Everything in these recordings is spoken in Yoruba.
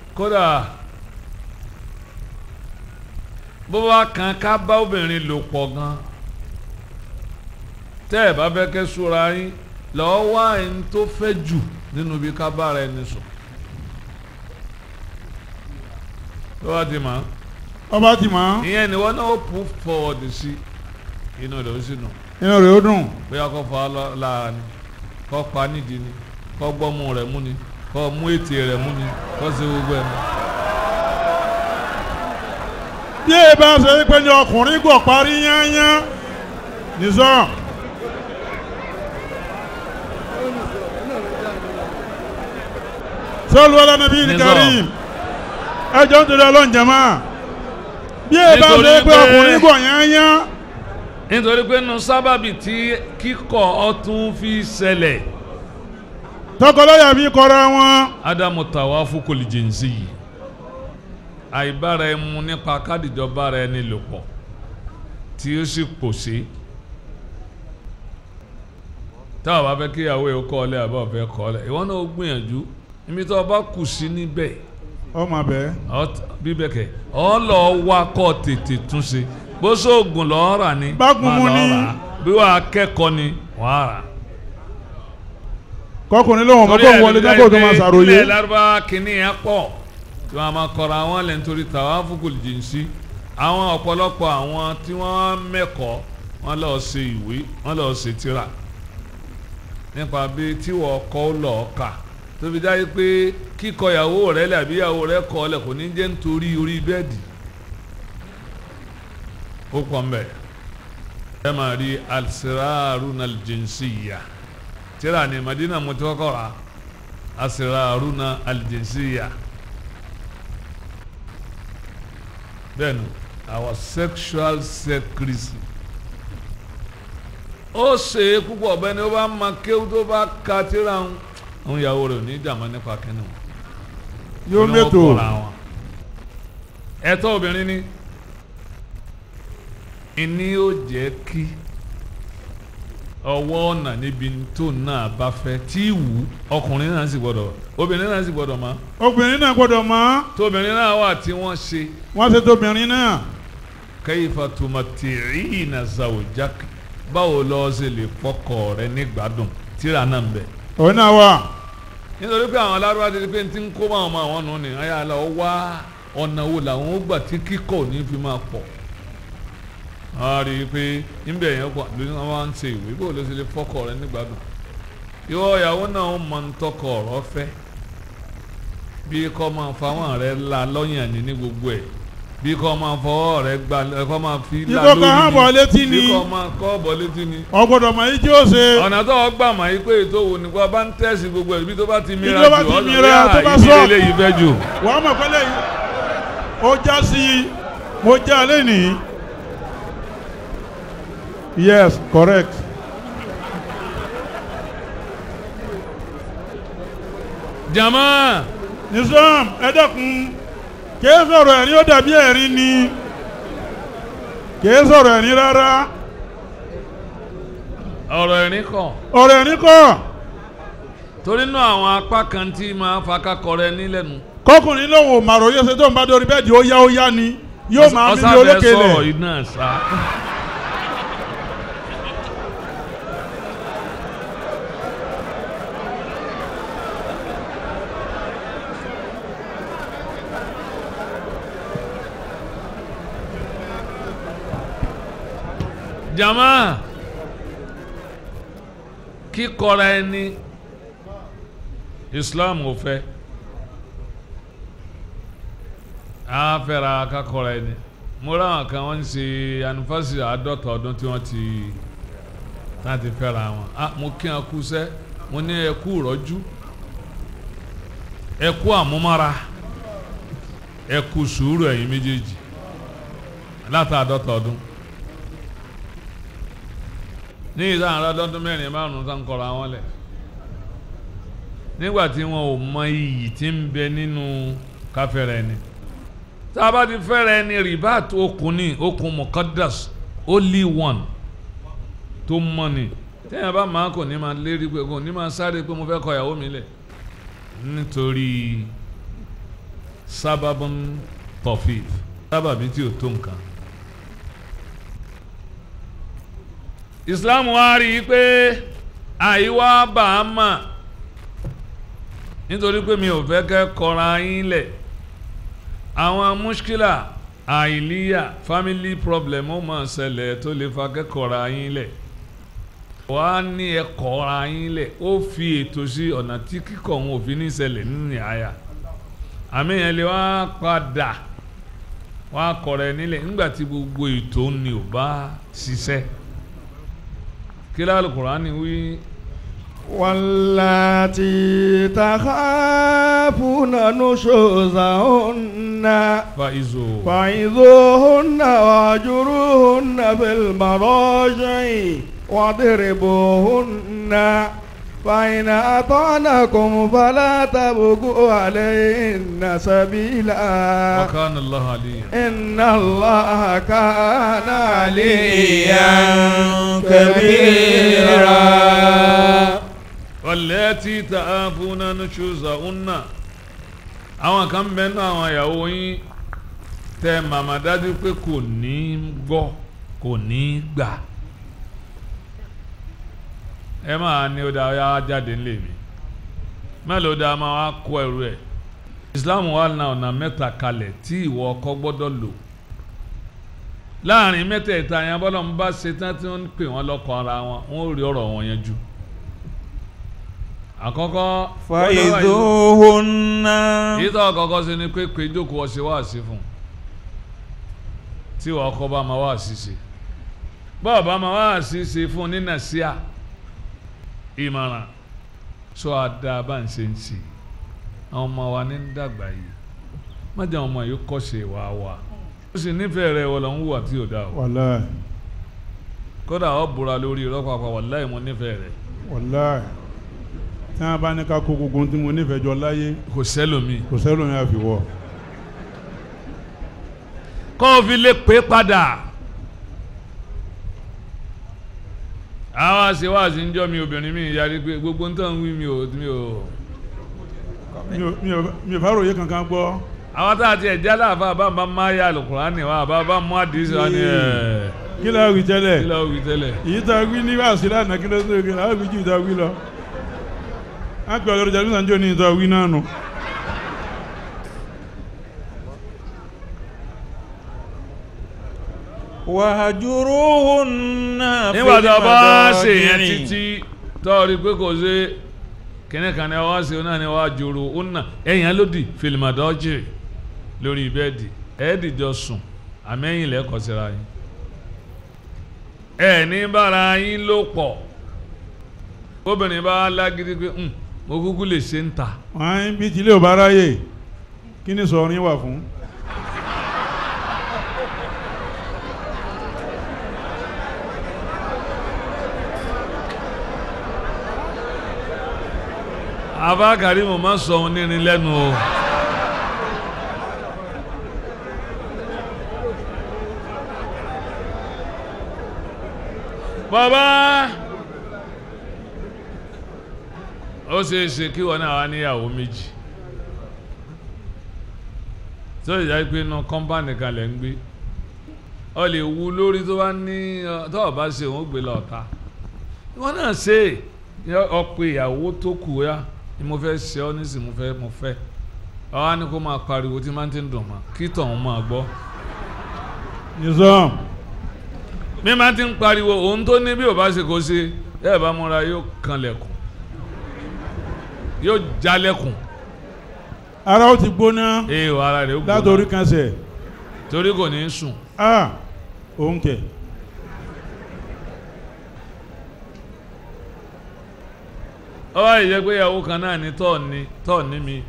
kódà bó bá kan ká bá obìnrin lò pọ̀ gan tẹ́ ẹ̀ bá fẹ́ kẹ́ súra yín lọ́ọ́ wá ẹni tó fẹ́ jù nínú bí ká bára ẹni sùn tó bá ti mọ̀ ọba ti mọ̀ ìyẹn ni wọ́n náà put forward sí inú rẹ̀ ó sì nù inú rẹ̀ ó dùn bóyá kó fa lọ- lára ni kó pa nídìí ni kó gbọ́mú rẹ̀ mú ni kó mú ètè rẹ̀ mú ni kó ṣe gbogbo ẹ̀ mú. bí ẹ bá ṣe pé ní ọkùnrin gọ̀ parí yányán nìṣọ́ sọ́ọ̀lù ọlọ́nàbí Nìṣọ́. karim ẹjọ́ ń torí ọlọ́run jẹ́mọ́ bí ẹ bá Nítorí ṣe pé pé- ọkùnrin gọ̀ yányán nítorí pé nínú sábàbí tí kíkọ̀ ọtún fi ṣẹlẹ̀ tọkọlọ́yà fi kọ́ra wọn ádámù tàwa fúkòlì jìnsì yìí àìbára ẹmu nípa kádìjọba rẹ ní lò pọ̀ tí ó sì pòṣé táwọn bá fẹ́ kíyàwó ẹ̀ kọ́ ọ lẹ́ àbá ọ̀fẹ́ kọ́ ọ lẹ́ ìwọ náà ó gbìyànjú ibi tó o bá kù sí níbẹ̀ ọmọ bẹ́ẹ̀ Ọ- bíbẹ̀ kẹ̀ ọ lọ wá kọ́ tètè tún ṣe bó sóògùn lọ́ọ́ rà ní Bágun mu máa lọ ni. rà á. bí wàá kẹ́kọ̀ọ́ ni wàá rà á. kọkùnrin lóhùn ọmọ tó wọlé dákò tó máa ṣàròyé ilẹ̀ lárúbá kìíní yẹn pọ̀ tí wọ́n máa kọ́ra àwọn lẹ́nu torí tàwa fúkúlù jìnsí àwọn ọ̀pọ̀lọpọ̀ àwọn tí wọ́n mẹ́kọ̀ọ́ wọ́n lọ́ọ́ ṣe ìwé wọ́n lọ́ọ́ ṣe tírà nípa bí tí wọ́n kọ́ ó lọ́ọ́ kà tó fi dájú pé kíkọ ìyàwó rẹ lẹ̀ àbí ìyàwó rẹ kọ́ ọ lẹ̀ kò ní jẹ́ nítorí orí bẹ́ẹ̀dì ó pọ̀ mbẹ́ ẹ máa rí alsiraruna aljinsiya tírà ní Madina mo ti kọ́kọ́ rà asiraruna aljinsiya bẹ́ẹ̀ni our sexual secrecy ó ṣe é púpọ̀ bẹ́ẹ̀ ni ó bá ma kéwú tó bá ka tírà ń àwọn ìyàwó rẹ̀ ò ní jàmọ́ nípa kínní wọn yóò Ní wọ́n mẹ́tò kọ́ra wọn. ẹ̀tọ́ obìnrin ni ìní ó jẹ́ kí ọwọ́ ọ̀nà níbi tó náà bá fẹ́ tí wù ú, ọkùnrin náà sì gbọ́dọ̀ obìnrin náà sì gbọ́dọ̀ mọ̀ obìnrin náà gbọ́dọ̀ mọ̀ tóbìnrin náà wà tí wọ́n ṣe wọ́n ṣe tóbìnrin náà kayfa tumatti'ina zawjak báwo lọ́ọ́ ṣe lè fọkọ rẹ nígbàdùn tíra náà ń bẹ òun náà wà nítorí pé àwọn alárúbá ti di pé ti ń kó báwọn ọmọ àwọn nù ní ayé àlọ́ wá ọ̀nà wo làwọn ó gbà tí kíkọ́ ò ní fi máa pọ̀ a rí i pé níbẹ̀ yẹn pọ̀ lórí wọn wá ń ṣe ìwé bó ló ṣe lè fọ́kọ rẹ nígbàdùn ìwọ ìyàwó náà ó mọ ń tọkọ ọ̀rọ̀ fẹ́ bí kò máa fáwọn rẹ la lọ́yàn ní ní gbogbo ẹ̀ bí kò máa fọwọ́ rẹ gbà kò máa fi la Bí kò lórí kàn án bọ̀ létí ni. bí kò máa kọ́ bọ̀ létí ni ọgbọ́dọ̀ mọ̀ yìí tí ó ṣe ọ̀nà tó o gbà mà yí pé ètò òwò nípa bá ń tẹ̀sí gbogbo ẹ̀ bí tó bá ti mìíràn tó bá jù ti ọ́ sọ mìíràn, pé, tó "Ah, bá ibi sọ." eléyìí fẹ́ jù. wàá mọ̀ pẹ́lẹ́ yìí ó já sí mo já lé nìyí yes correct jama nizam ẹ dẹ́kun kìí sọ̀rọ̀ ẹ̀rín ó dàbí ẹ̀rín ni kìí sọ̀rọ̀ ẹ̀rín rárá ọ̀rọ̀ ẹ̀rín kọ̀ ọ̀rọ̀ ẹ̀rín kọ́ torí náà àwọn apá kan tí máa fakakọ rẹ nílẹ̀nu. kọkùnrin lòun ò màrò yóò ṣe tó ń bá dórí bẹ́ẹ̀dì ó yá ó yá ni yóò máa mímí ọ̀sáfẹ́ olókè sọ̀rọ̀ lẹ̀ iná sá. jama kíkọra ẹni islam ò fẹ́ a fẹ́ra kakọra ẹni mo ráwọn kan wọ́n ń ṣe anifásitì àádọ́ta ọdún tí wọ́n ti láti fẹ́ra wọn ah mo kí wọn kú sẹ́ mo ní ẹ kú rọ́jú ẹ kú àmúmára ẹ kú sùúrù ẹ̀yin méjèèjì látàádọ́ta ọdún ní ìdáhùn aládọ́dún mẹ́rin márùn-ún tó ń kọ́ra wọn lẹ̀ nígbà tí wọn ò mọ iyì tí ń bẹ nínú káfẹ́rẹ́ ẹni tá a bá ti fẹ́rẹ̀ ẹni ribat okùn ní okùn muqaddas only one tó mọ́ ni téèyàn bá máa kò ní máa lérí pé kò ní máa sáré pé mo fẹ́ kọ ìyàwó mi lẹ̀ nítorí sábàbùn tọ̀fìf sábàbí tí ò tó nǹkan. Islam wá rí i pé àìwá bá a mà nítorí pé mi ò fẹ́ kẹ́ kọra yín lẹ̀ àwọn muskila àìlíyà family problem ó máa ṣẹlẹ̀ tó lè fa kẹ́kọ̀ọ́ra yín lẹ̀ wà á ní ẹ̀kọ́ra yín lẹ̀ ó fi ètò sí ọ̀nà tí kíkọ̀ òun òfin ní ṣẹlẹ̀ nínú àyà àmì yẹn lè wá padà wá kọ̀rọ̀ ẹ̀ nílẹ̀ nígbà tí gbogbo ètò ni ò bá ṣiṣẹ́ kí lálẹ́ Kùránì wí. واللاتي تخافون نشوزهن faizo فعظوهن واهجروهن في المضاجع واضربوهن فإن أطعنكم فلا تبغوا عليهن سبيلا وكان الله عليا إن الله كان عليا كبيرا wàlẹ́tì tá a fún nánú ṣùzà ọ̀nà àwọn kan bẹ́ẹ̀ náà àwọn ìyàwó yín tẹ màmá dájú pé kò ní gbọ́ kò ní gbà ẹ máa ní ó dáa yá jáde ńlẹ̀ mi mélòó dáa máa wá kó ẹrù ẹ̀ Islam wà ní ọ̀nà mẹ́ta kalẹ̀ tí ìwọ ọkọ gbọ́dọ̀ lò láàrin mẹ́tẹ̀ẹ̀ta yẹn bọ́lá ń bá ṣetán tí wọ́n ń pè wọ́n lọ́kọ ara wọn wọ́n ó rí ọ̀rọ̀ wọn yẹn jù àkọ́kọ́ فإذوهن èyí tó àkọ́kọ́ sí ni pé pé jókòó ọ̀sẹ̀ wá sí fún un tí wọ́n kọ́ bá máa wá sí ṣe bọ́ọ̀ bá máa wá sí ṣe fún un ní nàṣíà ìmọ̀ràn sọ àdá bá ń ṣe ń ṣe àwọn ọmọ wa ní ń dàgbà yìí má jẹ́ àwọn ọmọ yìí kọ́ṣe wá wa ó sì nífẹ̀ẹ́ rẹ̀ wọ́n lọ ń wùwà tí ò dáa o wàláì kódà ọ̀ búra lórí irọ́ pàápàá wàláì mo nífẹ̀ẹ́ rẹ̀ wàláì tí wọn bá ní ká kó gbogbo ohun tí mo nífẹ̀ẹ́ jọ láyé kò sẹ́lòmíì kò sẹ́lómi àfiwọ́ kọ́ ọ fi lè pé padà. àwọn àṣewáṣí ń jọ mi obìnrin mi yarí pé gbogbo ń tàn wí mi ò mi ò. mi ò- mi ò- mi ò bá ròyìn kankan gbọ́ àwọn tá a ti ẹ̀já láàfà bá bá máa yá Al-Qur'ani wa bá bá mú àdìsí wa ni ẹ̀ kí ló wí tẹ́lẹ̀ kí ló wí tẹ́lẹ̀. èyí tá a wí ní wàásù lánàá kí ló tó kí ló wí jù tá a wí lọ á pè ọlọ́run jàdúrà sànjọ́ ní ìtọ́ wí náà nù. وهجروهن في nígbà tó a bá ṣe yẹn المضاجع. títí tó o rí pé kò ṣe kíní kan ní wá ṣe náà ni wá jòrò ó nà ẹ̀yìn lòdì fìlìmọ̀dọ́jì lórí bẹ́ẹ̀dì ẹ̀ẹ́dìjọ sùn àmẹ́yìn lẹ́kọ̀ọ́ síra yín ẹ̀ ní bára yín ló pọ̀ obìnrin bá lágídí pé "Hmm, mo kúkú lè ṣe ń ta wọ́n á bí tilé ò bá ráyè kí ni sọ̀rọ̀ yín wà fún. abákàrí mo máa sọ ohun nírin lẹ́nu o. bàbá ó ṣeé ṣe kí wọn náà wá níyàwó méjì tó lè jáde pé inú kọ́mpánì kan lẹ̀ ń gbé ọ lè wu lórí tó bá ní ọ- tó o bá ṣe òun ó gbé lọ ọ̀tá wọn náà ṣe é ọ̀pọ̀ ìyàwó tó kù ya ni mo fẹ́ ṣe ọ́ nísìnyí mo fẹ́ mo fẹ́ ọ wá ní kó máa pariwo tí máa ń ti ń dùn mọ́ kí tọ̀hún máa gbọ́ nìzọ́m mi máa ti ń pariwo òun tó ní bí ò bá ṣe kó ṣe ẹ bá múra yóò kanlẹ̀kùn yóò jalẹ̀kùn ara ó ti gbóná ee o ara rẹ̀ ó látòrí gbóná kan sẹ̀ torí kò ní í sùn a òun kẹ̀ ọ wá yẹ pé ìyàwó kan náà ní tọ́ọ̀ni tọ́ọ̀ni mi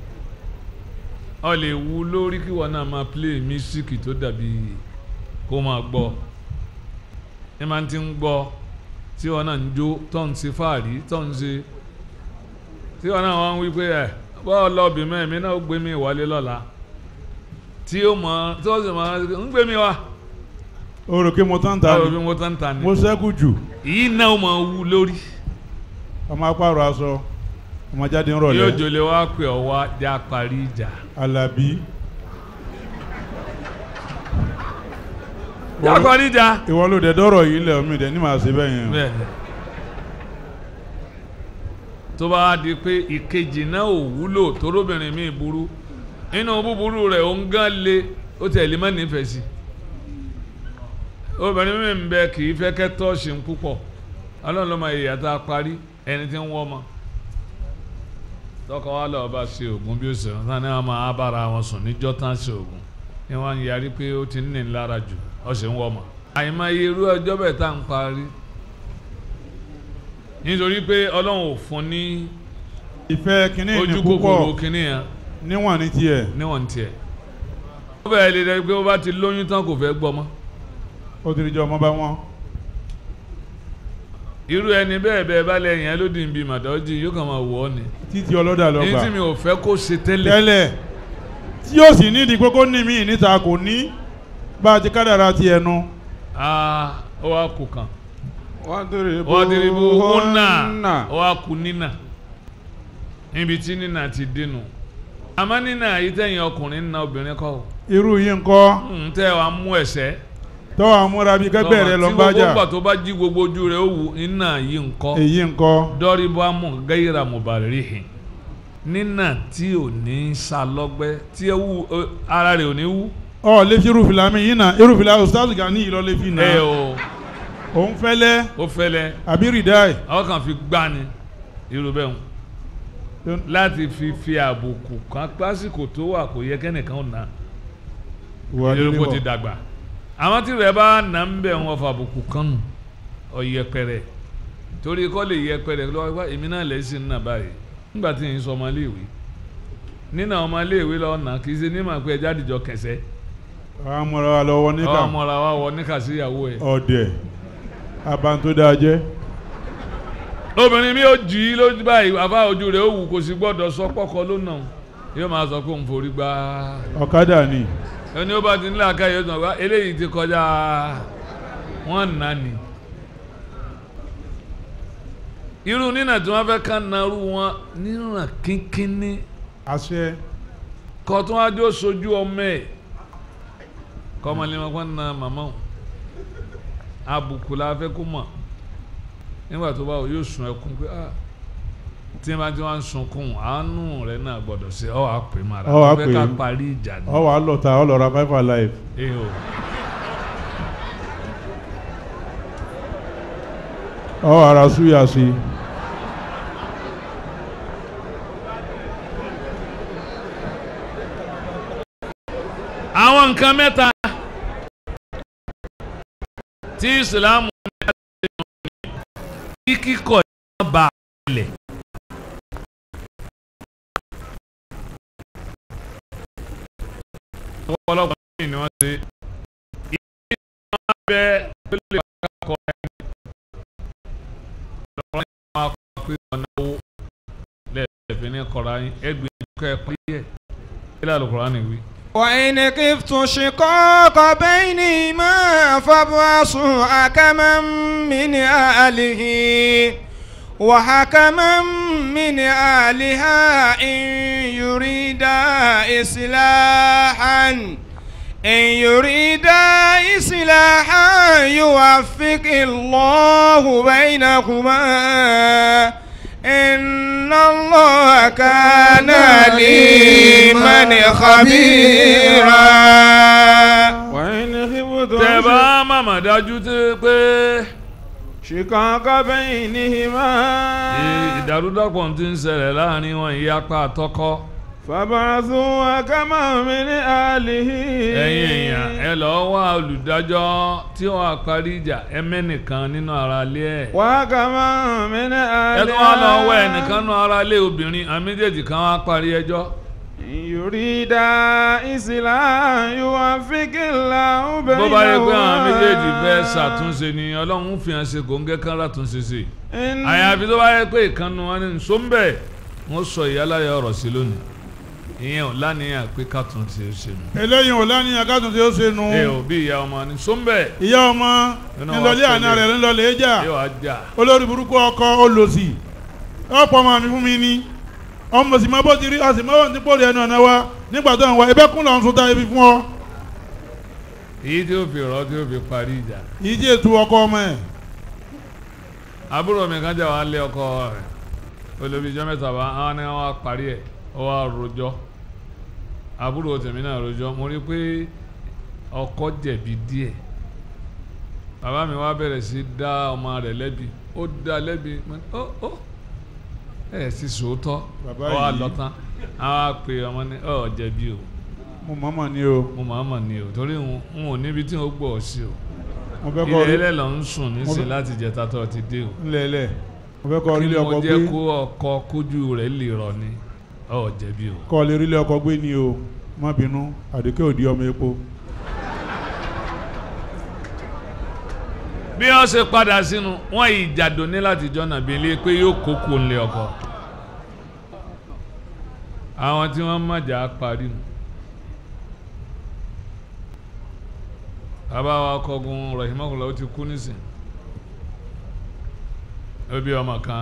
ọ lè wu lórí kí wọn náà máa play mísíkì tó dàbí kó máa gbọ́ ẹ máa ti ń gbọ́ tí wọn náà ń jó tó ń ṣe fáàrí tó ń ṣe tí wọn náà wá ń wí pé ẹ bọ́ọ̀ lọ́ọ̀bì mẹ́rin mi náà ó gbé mi wálé lọ́la tí ó mọ tí ó sì máa ń gbé mi wá o rò pé mo tán ta báwo ni bí mo tán ta ni mo sẹ́kù jù èyí náà ó máa wú lórí ọmọ apárò aṣọ ọmọ jáde ń yóò rọ̀lẹ́ jòlè wá pè ọ wá já parí ìjà alábí já parí ìjà. ìwọ ló dẹ̀ dọ́rọ̀ yìí lẹ̀ omi dẹ̀ ní màá ṣe bẹ́ẹ̀ yẹn bẹ́ẹ̀ni tó bá wá di pé ìkejì náà ò wúlò torobìnrin mi burú inú búburú rẹ̀ ó ń gán le ó tẹ̀lé má nífẹ̀ẹ́ sí obìnrin mi ń bẹ kì í fẹ́ kẹ́tọ́ ṣe ń púpọ̀ ọlọ́run ló máa yẹ̀yà tá a parí ẹni tí ń wọ́ ọmọ tọkọ wa lọ bá ṣe oògùn bí ó ṣe wọn tán ni wọn máa bára wọn sùn níjọ́ tán ṣe oògùn ni wọn ń yarí pé ó ti ń ní lára jù ó sì ń wọ́ ọmọ àyìnbá irú ọjọ́ bẹ́ẹ̀ tá à ń parí nítorí pé ọlọ́run ò fún ní ìfẹ́ kínní ní ojú púpọ̀ kòkòrò kínní yẹn níwọ̀n ní tiẹ̀ níwọ̀n tiẹ̀ ó bẹ̀rẹ̀ lè dẹ́ pé ó bá ti lóyún tán kò fẹ́ gbọ́ mọ́ ó ti rí jọ ọmọ bá wọn irú ẹni bẹ́ẹ̀ bẹ́ẹ̀ bá lẹ́yìn ẹ lódì ń bi màdọ́jì yóò kàn máa wọ̀ ọ́ ni títí ọlọ́dà ní lọ́gbà tí mi ò fẹ́ kó ṣe tẹ́lẹ̀ tẹ́lẹ̀ tí yóò sì nídìí pé kó ní mí níta kò ní bá a ti kádàrá ti ẹnu ah ó wá kù kan wadribu wọ́n ti rí bó húnà hunna. ó wá kù nínà níbi tí nínà ti dénú àmọ́ nínà yìí tẹ̀yìn ọkùnrin ń na obìnrin kọ́ ọ́ irú yìí ń kọ́ ń tẹ́ wàá mú ẹ̀sẹ̀ tọ́wọ́ àmúra bíi kẹ́gbẹ́ rẹ lọ bá tí gbogbo jà gbà tó bá jí gbogbo ojú rẹ̀ ó wù nínà yìí ń kọ́ èyí ń kọ́ dọ́rí bá mú gẹ́yìrà mùbàrìhìn nínà tí ò ní sa lọ́gbẹ́ tí ẹ wú ẹ, ara rẹ̀ ò ní wú. ọ lè fi irúfìlà mi yìí náà irúfìlà ustaz Gani yìí lọ lè fi ẹ náà o òun fẹ́lẹ́ ó fẹ́lẹ́ àbí rìdáì àwọn kan fi gbá ni irú bẹ́ẹ̀ hùn láti fi fi àbùkù kan pásìkò tó wà kò yẹ kẹ́nìkan ò ná wà irú kò ti nílé dàgbà àwọn tí rẹ̀ bá nà ń bẹ̀ wọn fa àbùkù kan nù ọ̀yẹpẹrẹ torí kọ́ lè yẹpẹrẹ lọ́wọ́ wá èmi náà lẹ́sìn nà báyìí nígbà tí yìí sọ ọmọléèwé nínà ọmọléèwé lọ́wọ́ nà kì í ṣe ní màá pé ẹja àdìjọ kẹsẹ́ àwọn amúra wa lọ́wọ́ níkà ọmọra wa wọ níkà sí ìyàwó ẹ̀ ọ̀dẹ̀ abantoda jẹ́ obìnrin mi ò jì í lójú báyìí àfa ojú rẹ̀ ó wù kò sì gbọ́dọ̀ sọ pọ́kọ ló nà yóò máa sọ pé òun forí gbá ọ̀kadà ni ẹni ó bá ti nílẹ̀ aká yóò sọ pé eléyìí ti kọjá wọ́n nà ní. irú nínà tí wọ́n fẹ́ ká narú wọn nínà kínkínní àṣẹ kọ́ tó wá jó sojú ọmọ ẹ̀ kọ́ ọmọ lẹ́wọ̀n kọ́ na màmá o àbùkù la fẹ́ kó mọ̀ nígbà tó bá wọ yóò sun ẹkún pé ah tí wọ́n bá ti wá ń sunkún àánú rẹ̀ náà gbọ́dọ̀ sí ọ́ wàá pè mara Ọ wàá wọ́n fẹ́ pè ká é. parí ìjà ni. ọ wà á lọ́ta ọ lọ́ra five alive Eh o. ọ wà ara súyà sí i. àwọn nǹkan mẹ́ta tí ìsìlámù ní àdéhùn ní kí kíkọ̀ yẹn bá a lẹ̀. ọ̀pọ̀lọpọ̀ ní ni wọ́n ṣe ìdí wọn bẹ tó lè wá kọ́ ẹni lọ́wọ́ ní wọn kọ́ pé wọn náwó lẹ́ẹ̀fẹ́ ní kọ́ra yín ẹgbẹ́ kẹ́ ẹ pé yẹ kí lálùkọ́ rán ni wí. وإن خفتم شقاق بينهما فابعثوا حكما من أهله وحكما من أهلها إن يريدا إصلاحا إن يريدا إصلاحا يوفق الله بينهما إن الله كان عليما خبيرا وإن tẹ خفتم bá màmá dájú tẹ pé شقاق بينهما ìdàrúdàpọ̀ ti ń ṣẹlẹ̀ láàrin wọn ìyapa àtọkọ فابعثوا حكما من أهله ẹ̀yin èèyàn ẹ lọ́ọ́ wá olùdájọ́ tí wọ́n á parí ìjà ẹ mẹ́nìkan nínú ara ilé ẹ̀ وحكما من ẹ tún wá lọ wá ẹnìkan nínú ara ilé obìnrin àmì méjèèjì kan wá parí ẹjọ́ إن يريد إصلاحا يوفق الله bó bá yẹ pé àwọn méjèèjì fẹ́ بينهما ṣàtúnṣe ni ọlọ́run fi hàn ṣe kòńgẹ́ kan látúnṣe sí إن àyàfi tó bá yẹ pé ìkànnì wọn ní nsọ́nbẹ̀ wọ́n sọ ìyálàyà ọ̀rọ̀ sí lónìí ìyẹn ò lánìyàn pé kàtún ti ṣe nù. eléyìí ò lánìyàn kátó tí ó ṣe nu ẹ ò bí ìyá ọmọ ní nsọ́nbẹ̀ ìyá ọmọ Nínú ńlọlé wa àná pẹ̀lẹ́. rẹ̀ ńlọlé jà yóò wá jà olórí burúkú ọkọ olòṣì ọ̀pọ̀ ọmọ mi fún mi ní ọmọ sì máa bó ti rí a sì máa wà ní pòlì ẹnu ọ̀nà wa nígbà tó ń wá ẹbẹ́ kún lọ́n sún ta ibi fún ọ èyí tí ó fi rọ tí ó fi parí ìjà yìí jẹ́ ètò ọkọ ọmọ ẹ̀ àbúrò mi kan jà wá lé ọkọ rẹ̀ olùbíjọ́ mẹ́ta bá wọn ni wọ́n á parí ẹ̀ ó wá rojọ́ àbúrò tèmi náà rojọ́ mo rí i pé ọkọ jẹ̀bi díẹ̀ bàbá mi wá bẹ̀rẹ̀ sí dá ọmọ rẹ̀ lẹ́bi ó dá lẹ́bi mo ní, ó ó ẹ̀ sì sòótọ́ Bàbá ó wá yìí. lọ tán àwọn á pe ọmọ ní ọ̀ jẹ̀bi o mo mọ̀ọ́mọ̀ ni o mo máa mọ̀ ni o torí n n ò níbi tí n ó gbọ́ ọ sí o mo fẹ́ kọ́ ilé rí ẹlẹ́ lọ ń sùn nísìn fẹ́- láti jẹta tó ti dé o ńlẹ̀ẹ́lẹ̀ mo fẹ́ kọ́ kí rílé ọkọ mo gbé jẹ́ kó ọkọ kójú rẹ̀ lè rọ̀ ni ọ̀ jẹ̀bi o. kọ́ lè rílé ọkọ gbé ni o má bínú àdìkẹ́ òdi ọmọ epo bí wọ́n ṣe padà sínú wọ́n ìjàdó ní láti jọ́nà bí ilé pé yóò kókó ńlẹ̀ ọkọ àwọn tí wọ́n mọ̀jà parí nu bàbá wa kọgun rahimahullah ó ti kú nísìn ó bí ọmọ kan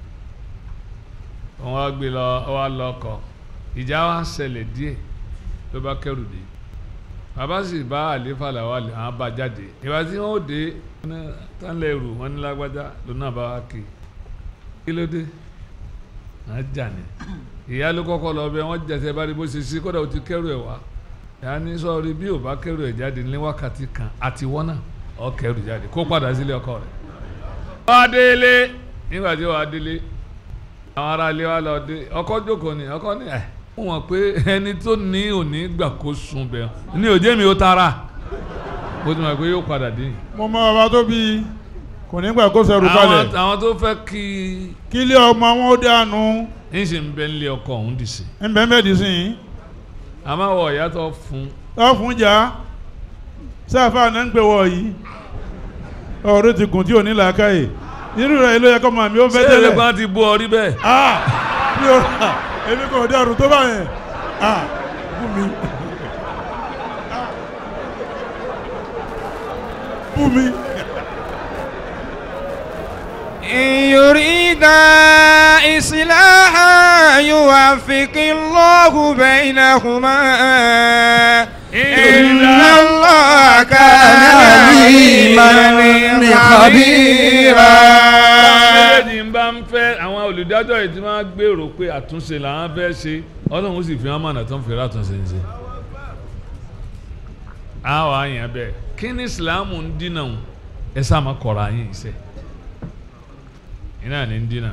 wọ́n wá gbé lọ ó wá lọ ọkọ ìjà wa ṣẹlẹ̀ díẹ̀ ló bá kẹrù dé bàbá sì bá àléfà làwọn àlè àwọn bá jáde ìgbà tí wọn ò dé wọn ní tánlẹ̀ rù wọn ní lágbájá lónà bá wá kí kí ló dé wọn jà ní ìyá ló kọ́kọ́ lọ bẹ wọn jẹsẹ bá rí bó ṣe sí kódà ó ti kẹrù ẹ wá ìyá ní sọrí bí ò bá kẹrù ẹ jáde ní wákàtí kan àti wọn náà ọ kẹrù jáde kó padà sílé ọkọ rẹ̀ wá délé nígbà tí wàá délé àwọn ará ilé wa lọ dé ọkọ jókòó ni ọkọ ní ẹ fún wọn pé ẹni tó ní òní gbà kó sun bẹ ní òjé mi ó tara ó ti mọ̀ pé yóò padà dé mo mọ bàbá tó bí kò ní gbà kó sẹrù àwọn kalẹ̀ àwọn tó fẹ́ kí kí ilé ọmọ wọn ó dànù n sì ń bẹ nílé ọkọ òun dì sí ń bẹ́ẹ̀ bẹ́ẹ̀ dì sí yìí àmọ́ wọ ìyàtọ̀ fún ọ fún jà sáfà náà ń pè wọ yìí ọ̀rọ̀ ti gùn tí ò ní làákàyè irú rẹ̀ ló yẹ kọ́ màmí ó fẹ́ ṣé tẹ́lẹ̀ ẹlẹgbọn ti bú ọ rí bẹ́ẹ̀ ah mi ò rà èmi kò dẹrù tó bá yẹn ah bú mi Ah. bú mi إن يريد إصلاحا يوفق الله بينهما إن الله كان عليما خبيرا méjèèjì ń bá ń fẹ́ àwọn olùdájọ́ yìí tí wọ́n á gbèrò pé àtúnṣe làwọn fẹ́ ṣe ọlọ́run sì fi wọ́n mọ̀nà tó ń fi ràtúnṣe ń ṣe. àwọn àyàn bẹ́ẹ̀ kí ni ìsìláàmù ń dínà ń ẹ sáà má kọ̀ra yín iṣẹ́ iná ní ń dínà.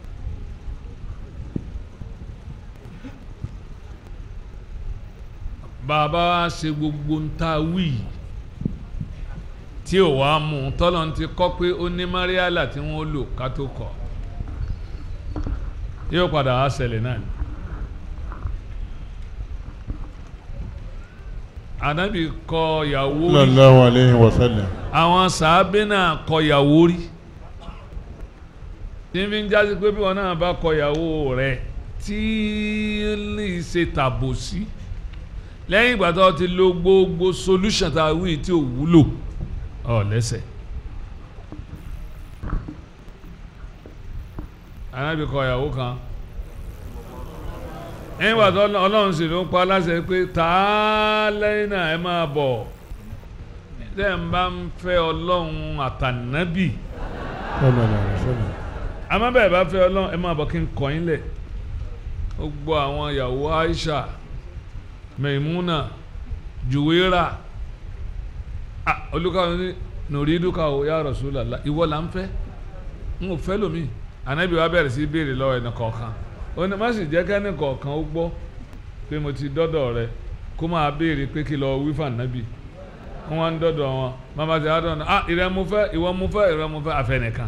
bàbá wa ṣe gbogbo ń ta wí yìí tí ò wá mú un tọ́lọ̀ ń ti kọ́ pé ó ní mariala tí wọ́n lò ká tó kọ̀ yóò padà wá ṣẹlẹ̀ náà ni. ànábì kọ ìyàwó rí sallallahu alayhi wa sallam àwọn sàábé náà kọ ìyàwó rí tí n fi ń jásí pé bí wọn náà bá kọ ìyàwó rẹ tí lè ṣe tàbòsí lẹ́yìn ìgbà tó ti lo gbogbo solution tá a wí tí ò wúlò ọ lẹ́sẹ̀. anábì kọ ìyàwó kan ẹ̀yìn ìgbà tó ọlọ́run sì ló ń pa aláṣẹ pé tá a lẹ́yìn náà ẹ máa bọ̀ tẹ́ ń bá ń fẹ́ ọlọ́run àtànábì sallallahu alayhi wa sallam àmọ́ bẹ́ẹ̀ bá fẹ́ ọlọ́run ẹ máa bọ̀ kí n kọ́ yín lẹ̀ ó gbọ́ àwọn ìyàwó Aisha Maimuna Juwera ah olùkọ́ ní nùrí dúkà ó ya Rasulullah ìwọ là ń fẹ́ n ò fẹ́ lómi ànábì wa bẹ̀rẹ̀ sí béèrè lọ́wọ́ ẹnì kọ̀ọ̀kan ó ní má sì jẹ́ kẹ́ni kọ̀ọ̀kan ó gbọ́ pé mo ti dọ́dọ̀ rẹ kó máa béèrè pé kí lọ wí fànábì wọ́n wá ń dọ́dọ̀ wọn mama ti adọ́ ní ah ìrẹ́ mo fẹ́ ìwọ mo fẹ́ ìrẹ́ mo fẹ́ àfẹnìkan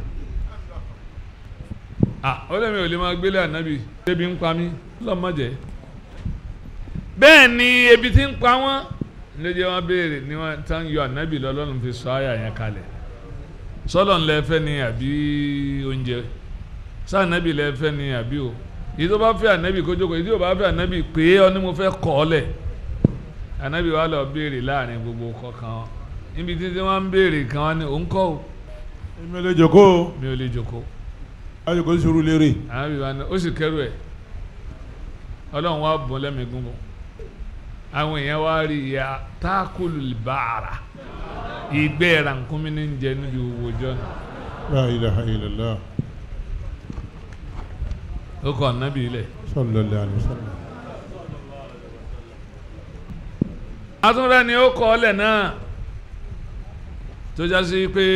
ah ó lè mi ò lè máa gbélé ànábì débi ń pa mí lọ́mọdé bẹ́ẹ̀ ni ebi ti ń pa wọ́n lóye wọn béèrè ni wọ́n tán yọ ànábì lọ́lọ́run fi sọ àyà yẹn kalẹ̀ sọ́lọ̀ ńlẹ̀ fẹ́ ni àbí oúnjẹ sá ànábì lẹ́ fẹ́ ni àbí o èyí tó bá fẹ́ ànábì kó jókòó èyí tó bá fẹ́ ànábì pé ọ ni mo fẹ́ kọ́ ọ lẹ̀ ànábì wa lọ béèrè láàrin gbogbo kọ̀ọ̀kan wọn níbi títí wọ́n ń béèrè kan wọn ni òun kọ́ o èmi lè jòkó mi ò lè jókòó ayọ̀kọ̀ sùúrù lérè ànábì wa ni ó sì kẹ́rù ẹ̀ ọlọ́run wá bọ́ lẹ́mìí gúngun àwọn èèyàn wá rí ìyá tákùlù bàrà ìgbẹ́ rànkúnmí ní jẹ níbi owó jọ́nà La ilaha illallah. ó kọ́ ọ̀nàbí ilẹ̀ Sallallahu alaihi wasallam. atúnrẹ́ ni ó kọ́ ọlẹ̀ náà tó já sí pé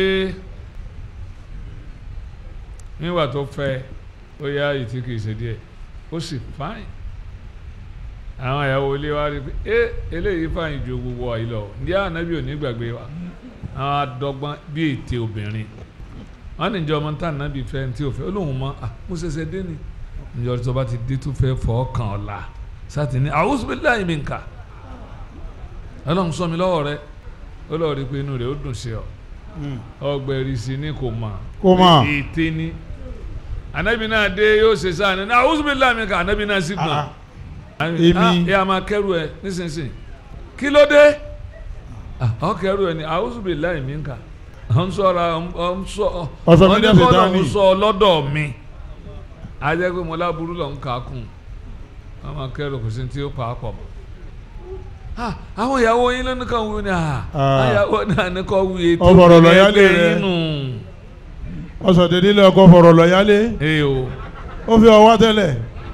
nígbà tó fẹ́ ó yá ìtí kìí ṣe díẹ̀ ó sì fáìn àwọn ìyàwó ilé wa rí i pé ẹ eléyìí fáìn ju gbogbo wa yìí lọ ní ànábì ò ní gbàgbé wa àwọn adọ́gbọ́n bí ète obìnrin wọn ní ìjọ ọmọ tá ànábì fẹ́ tí ò fẹ́ ó lóun mọ à mo ṣẹ̀ṣẹ̀ dé ni ìjọ tó bá ti dé tó fẹ́ fọ́ kàn ọ́ la sátì ní a'udhu billahi minka ọlọ́run sọ mi lọ́wọ́ rẹ ó lọ́ọ́ rí i pé inú rẹ̀ ó dùn sí ọ ọgbẹ̀rì sí ni kò mọ̀ Kò mọ̀. ète ni anabi náà dé yóò ṣe sáà ní a'udhu billahi minka anabi náà sì gbọ̀n Ah, Èmi. ẹ a máa kẹrù ẹ nísinsìnyí kí ló dé Ah, ọ kẹrù ẹ ní a'udhu billahi minka ọ ń sọra ọ ń sọ Ọ sọ mí ọ ní ní kọ́ Sàtánì. lọ́hún sọ lọ́dọ̀ mi ajẹ́ pé mo láburú lọ́hún kà á kùn wọ́n máa kẹrù kò sí tí ó pa á pọ̀ mọ́ Ah, àwọn ìyàwó yín ló ní kàn wí ni ah, Ah. ìyàwó náà ní kàn wí ètò Ọ fọ̀rọ̀ lọ ìpínlẹ̀ yálé ẹgbẹ́ rẹ. yín nù. ọsọ dédé lé ọkọ fọ̀rọ̀ lọ yálé Ee o ó fi ọwọ́ tẹ́lẹ̀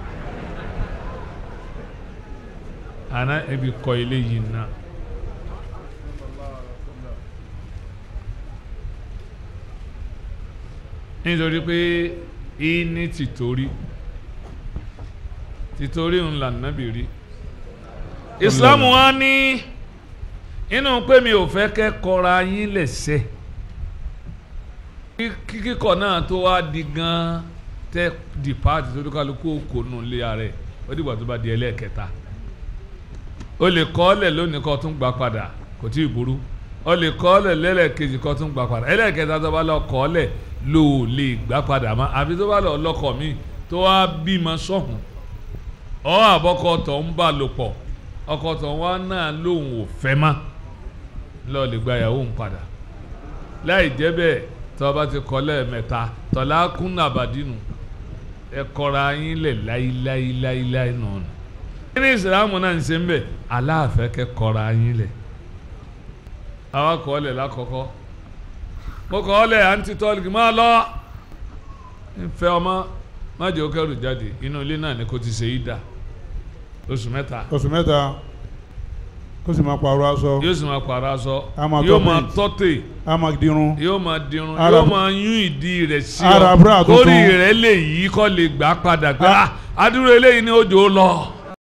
àná ebi kọ ilé yìí náà. nítorí pé ìní tìtorí tìtorí ń là nábì rí Islam wa ní inú pé mi ò fẹ́ kẹ́ kọra yín lẹ́sẹ̀ kí kíkọ náà tó wá di gan tẹ́ di paati tó kálukú kò nù lé ara ẹ̀ ó dìgbà tó bá di ẹlẹ́ẹ̀kẹta o lè kọ́ ọ́lẹ̀ lónìí kó tún gbà padà kò tí ì burú o lè kọ́ ọ́lẹ̀ lẹ́lẹ́kejì kó tún gbà padà ẹlẹ́ẹ̀kẹta tó bá lọ kọ́ ọ́lẹ̀ ló lè gbà padà mọ́ àfi tó bá lọ lọ́kọ̀ mi tó wá bímọ sọ̀hún ọ́ àbọ̀kọ tó ń bá lò pọ̀ ọkọ tó wá náà lòun ò fẹ́ mọ́ lọ lè gba ìyàwó ń padà láì jẹ́ bẹ́ẹ̀ tó bá ti kọ́ lẹ́ẹ̀mẹ́ta tọ́lá kún àbádínú ẹ kọ́ra yín lẹ̀ láíláíláíláí nù nù ní ìsìlámù náà ń ṣe ń bẹ̀ aláàfẹ́ kẹ́ kọ́ra yín lẹ̀ àwa kọ́ ọ lẹ̀ lákọ̀ọ́kọ́ mo kọ́ ọ lẹ̀ àǹtí tọ́lìkì máa lọ nfẹ́ ọmọ má jẹ́ ó kẹ́rù jáde inú ilé náà ni kò ti ṣe yí dà oṣù mẹ́ta oṣù mẹ́ta kó sì máa pààrọ̀ aṣọ yóò sì máa pààrọ̀ aṣọ A máa yóò tọ́ máa paint. tọ́tẹ̀ á máa dirun yóò máa dirun Ara- yóò máa yún ìdí rẹ̀ sí Ara ọ búrà tuntun. kórì rẹ̀ lè yí kọ́ lè gbà padà pé ah adúrò eléyìí ni òjò lọ